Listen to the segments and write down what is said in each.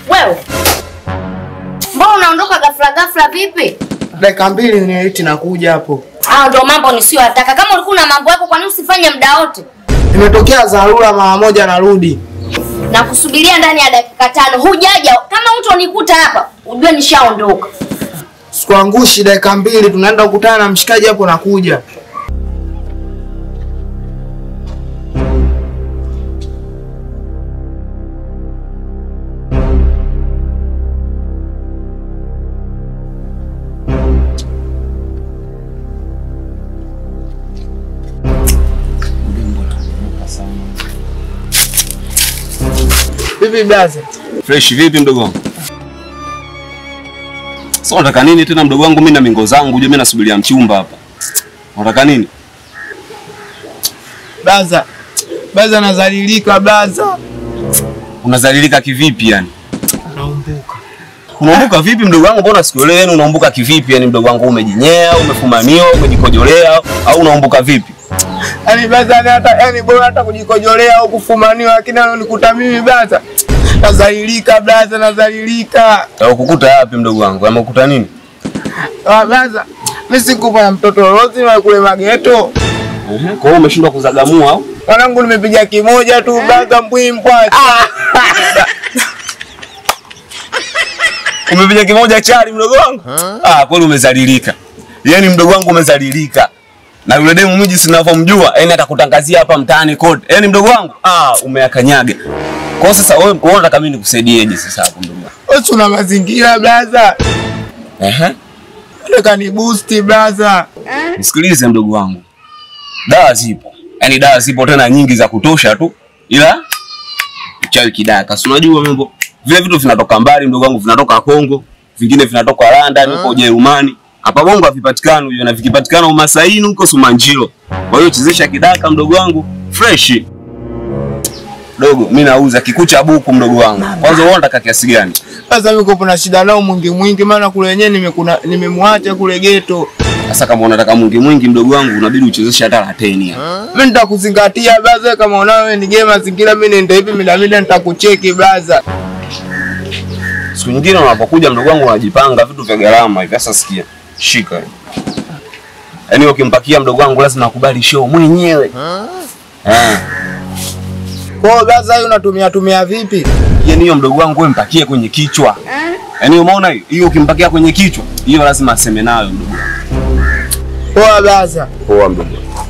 Wewe. Mbona unaondoka ghafla ghafla vipi? Dakika mbili niiti nakuja hapo. Ah, ndio mambo nisiyotaka. Kama ulikuwa na mambo yako, kwa nini usifanye muda wote? Imetokea dharura mara moja narudi. Na kusubiria ndani ya dakika tano. Hujaja. Kama utonikuta hapa, ujue nishaondoka. Sikuangushi dakika mbili tunaenda kukutana na mshikaji hapo nakuja. Vipi blaza? Fresh vipi mdogo wangu? Sasa unataka nini tena mdogo wangu? Mimi na mingo zangu, unajua mimi nasubiria mchumba hapa. Unataka nini? Blaza. Blaza nazalilika blaza. Unazalilika kivipi yani? Naumbuka. Unaumbuka vipi mdogo wangu? Mbona sikuelewi yani unaumbuka kivipi yani mdogo wangu? Umejinyea, umefumaniwa, umejikojolea au unaumbuka vipi? Yaani blaza yani hata yani bora hata kujikojolea au kufumaniwa lakini anonikuta mimi blaza. Nazalilika blaza nazalilika. Au kukuta wapi mdogo wangu? Amekuta nini? Ah blaza. Mimi sikupa na mtoto Rozi na kule mageto. Ehe, Kwa hiyo umeshindwa kuzagamua au? Mwanangu nimepiga kimoja tu blaza mbwimbwa. Umepiga kimoja chali mdogo wangu? Ah, kweli umezalilika. Yaani mdogo wangu umezalilika. Na yule demu mimi jinsi ninavyomjua, yani atakutangazia hapa mtaani kote. Yaani mdogo wangu, ah, umeyakanyaga. Kwa hiyo sasa wewe kwa hiyo unataka mimi nikusaidieje sasa hapo mdogo wangu? Wewe una mazingira blaza. Ehe. Nataka ni boost blaza. Nisikilize mdogo wangu. Dawa zipo. Yaani dawa zipo tena nyingi za kutosha tu. Ila uchawi kidaka. Si unajua mambo. Vile vitu vinatoka mbali mdogo wangu, vinatoka Kongo, vingine vinatoka London huko Ujerumani. Hapa Bongo havipatikani hujua na vikipatikana Umasaini huko Sumanjiro. Kwa hiyo chezesha kidaka mdogo wangu fresh. Dogo, mimi nauza kikucha buku mdogo wangu. Kwanza wewe unataka kiasi gani? Sasa mimi kuna shida nao mwingi mwingi maana kule wenyewe nimekuna nimemwacha kule geto. Sasa kama unataka mwingi mwingi mdogo wangu, unabidi uchezeshe hata la 10 hapa. Mimi nitakuzingatia blaza kama unawe wewe ni game mazingira mimi nenda hivi mida mida nitakucheki blaza. Siku nyingine unapokuja mdogo wangu unajipanga vitu vya gharama hivi. Sasa sikia, shika hii. Yaani ukimpakia mdogo wangu lazima akubali show mwenyewe. Eh, Kwa hiyo blaza hiyo unatumia tumia vipi? yaani hiyo mdogo wangu wewe mpakie kwenye kichwa. Yaani umeona hiyo? Hiyo ukimpakia kwenye kichwa, hiyo lazima aseme nayo mdogo wangu. Poa blaza. Poa mdogo wangu.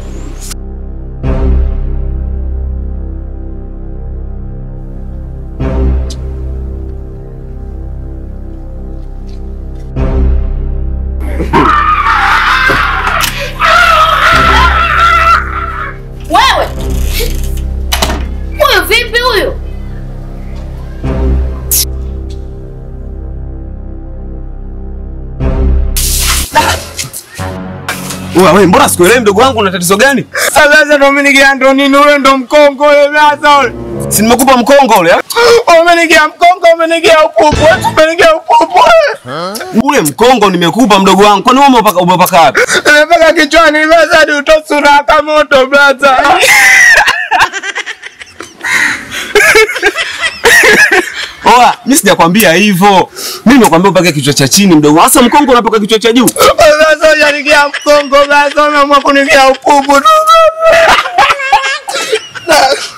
Wewe. Huyu vipi huyu? Wewe wewe mbona sikuelewi mdogo wangu una tatizo gani? Sasa blaza ndo mimi nikia ndo nini ule ndo mkongo ule blaza ule. Si nimekupa mkongo ule. ah? Umenigia mkongo umenigia upupu, wewe umenigia upupu. Ule mkongo nimekupa mdogo wangu. Kwani wewe umepaka umepaka wapi? Nimepaka kichwani blaza hadi utosura kama moto blaza. Oa, mimi sijakwambia hivyo. Mimi nimekwambia upake kichwa cha chini mdogo. Sasa mkongo unapaka kichwa cha juu. Blaza hujanigia mkongo blaza umeamua kunigia upupu tu.